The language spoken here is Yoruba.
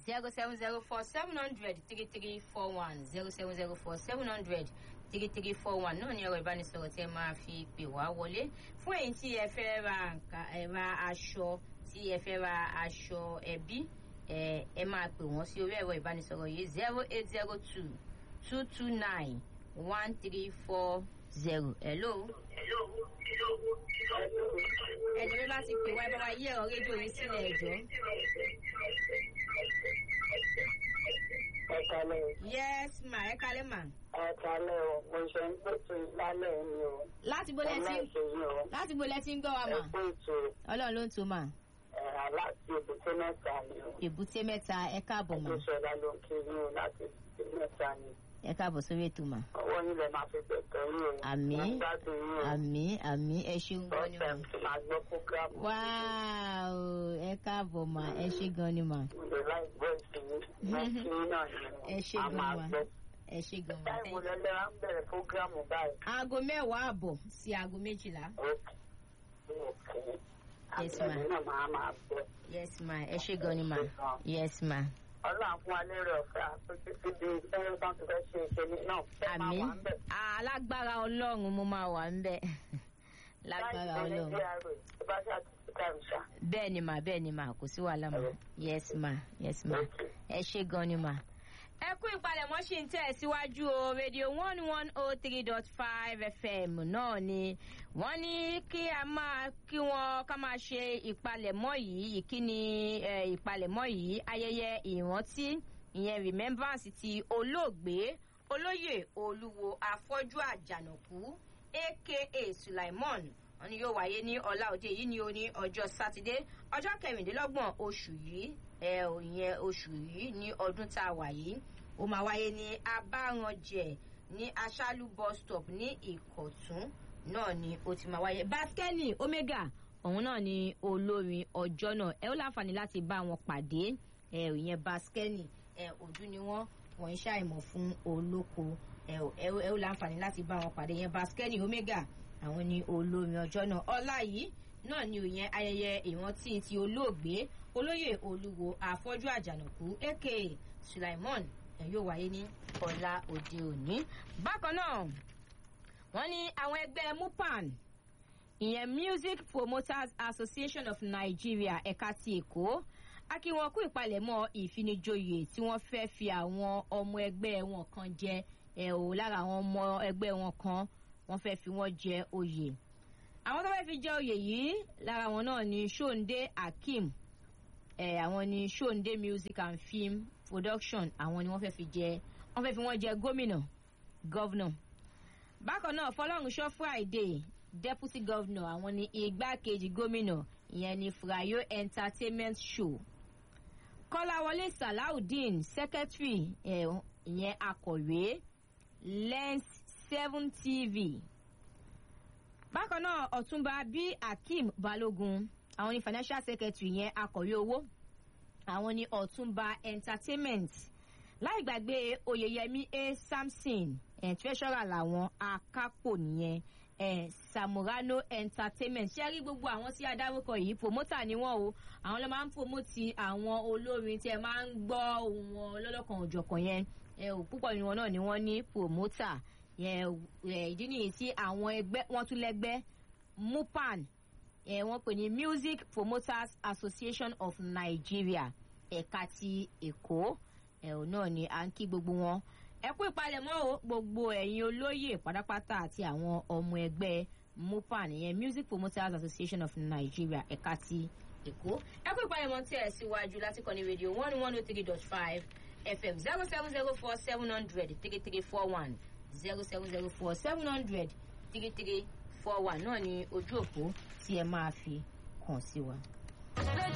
zero seven zero four seven hundred three three four one zero seven zero four seven hundred three three four one náà ni ẹ̀rọ ìbánisọ̀rọ̀ tí ẹ máa fi pè wá wọlé fún èyí tí ẹ fẹ́ ra nǹkan ẹ ra aṣọ tí ẹ fẹ́ ra aṣọ ẹbí ẹ ẹ máa pè wọ́n sí orí ẹ̀rọ ìbánisọ̀rọ̀ yìí zero eight zero two two two nine one three four zero hello. ẹ̀jọ̀ bí bá ti pè wá ẹ bá wa yí ẹ̀rọ rédíò yìí sílẹ̀ ẹ̀jọ̀. ẹ̀kálẹ̀ yes ma ẹ kálẹ̀ ma. ẹ̀kálẹ̀ o mo ṣe ń pètò lálẹ́ ni o láti bó lẹ ọmọ ti ìṣèyí o láti bó lẹ ti ń gbọ́ wa mà. ẹ̀kọ́ ètò ọlọ́run ló ń tó mà. ẹ̀rà láti èbúté mẹ́ta ni o èbúté mẹ́ta ẹ káàbọ̀ mà. ìṣẹ̀dá ló ń kiri o láti èbúté mẹ́ta ni ẹ káàbọ̀ sórí ètò mà. ọwọ́ yín lẹ máa fi pẹ̀tọ́ yín o Àmín. mo ń gbádùn yín o àmì àmì ẹ ṣeun gan ni mà. ọ̀sẹ̀ tí máa gbọ́ fúgàmù wáò ẹ káàbọ̀ mà ẹ ṣe gan ni mà. ìlú láì gbọ́ ìsinmi mẹ́tí náà ni ẹ ṣe a gan máa mà gbọ́. ẹ ṣe gan mà. táìmù lẹ́lẹ́ra ń bẹ̀rẹ̀ fúgàmù báyìí. aago mẹ́wàá àbọ̀ sí aago méjìlá. Okay. Yes, ma'am. Àgbẹ̀mí náà máa máa gbọ́. yes ma ẹ ṣe gan ni mà. yes ma. Ọlọ́run fún wa lérò ọ̀fẹ́ àtúntí ti di ẹni tán ti fẹ́ ṣe ìṣẹ́ni náà fẹ́ máa àmì wà ń bẹ̀. alágbára ọlọ́run mo máa wà ń bẹ̀. lágbára Láì ọlọ́run. ṣe ní DRA tó bá ṣe àtúntí kàrìṣà. bẹ́ẹ̀ ni mà bẹ́ẹ̀ ni mà kò sí wàhálà mà yes ma yes ma ẹ ṣe gan ni mà. ẹ kú ìpalẹ̀mọ́ ṣì ń tẹ̀ síwájú o rédíò one one oh three dot five fm náà ni wọ́n ní kí a máa kí wọ́n ká máa ṣe ìpalẹ̀mọ́ yìí ìkíni eh, ìpalẹ̀mọ́ yìí ayẹyẹ ìrántí ìyẹn remembrance ti olóògbé olóyè olúwo afọ́jú àjànàkú aka sulaimon wọn ni yóò wáyé ní ọlá òde yìí ní o ní ọjọ́ sátidé ọjọ́ kẹrìndínlọ́gbọ̀n oṣù yìí ẹ ò yẹn oṣù yìí ní ọdún tá a wà yìí ó máa wáyé ní abáranjẹ ní aṣálú bus stop ní ìkọ̀tún náà ni ó ti máa wáyé baskeni omega òun náà ni olórin ọjọ́ náà ẹ ó láǹfààní láti bá wọn pàdé ẹ ò yẹn baskeni ẹ òdú ni wọn wọn ń ṣàìmọ̀ fún olóko ẹ ò ẹ ó- ẹ ó láǹfààní láti bá wọn pàdé yẹn baskeni omega àwọn ni olórin ọjọ́ náà ọlá yìí náà ni òyìn ayẹyẹ ìrántí ti olóògbé olóyè olúwo àfọ́jú àjànàkú aka sulaimon ẹ yóò wáyé ní ọ̀la òde òní. bákan náà wọ́n ní àwọn ẹgbẹ́ mupan ìyẹn music promoters association of nigeria ẹ̀ka ti èkó a kí wọn kú ìpalẹ̀mọ́ ìfinijoyè tí wọ́n fẹ́ fi àwọn ọmọ ẹgbẹ́ wọn kan jẹ ẹ̀ ò lára àwọn ọmọ ẹgbẹ́ wọn kan wọ́n fẹ́ fi wọ́n jẹ oyè àwọn tó fẹ́ fi jẹ oyè yìí lára wọn náà ni shonde akeem ẹ̀ àwọn ni shonde music and film production àwọn ni wọ́n fẹ́ fi jẹ wọ́n fẹ́ fi wọ́n jẹ gómìnà gọ́vnà bákan náà fọlọ́runṣọ́ friday deputy governor àwọn ni igbákejì gómìnà ìyẹn ni frayo entertainment show kọ́láwọlé salawudeen secretary ẹ̀, ìyẹn akọ̀wé lens seven tv bákan náà ọ̀túnba b akeem balógun àwọn ni financial secretary yẹn akọ̀wé owó àwọn ni ọ̀túnba entertainment láì gbàgbé oyeyemi a samson eh, treasurer làwọn akápò nìyẹn eh, samurano entertainment ṣé rí gbogbo àwọn tí a dárúkọ yìí promoter ni wọn o àwọn ló máa ń promote àwọn olórin tí ẹ máa ń gbọ́ ohun wọn lọ́lọ́kan òjọ̀kan yẹn ẹ ò púpọ̀ nínú wọn náà ni wọ́n ní promoter yẹn ẹ, ìdí nìyí tí àwọn ẹgbẹ́ wọ́n tún lẹ́gbẹ́ mupan ẹ, wọ́n pè ní music promoters association of nigeria ẹ̀ka ti èkó ẹ̀hún náà ni à ń kí gbogbo wọn ẹ kú ìpalẹ̀mọ́ o gbogbo ẹ̀yin olóyè pátápátá àti àwọn ọmọ ẹgbẹ́ mupan ìyẹn music promoters association of nigeria ẹ̀ka ti èkó ẹ kú ìpalẹ̀mọ́ tí ẹ̀ síwájú láti kọ́ni rédíò one one oh three dot five fm zero seven zero four seven hundred three three four one zero seven zero four seven hundred three three four one náà ni ojú òpó tí ẹ máa fi kàn sí wa.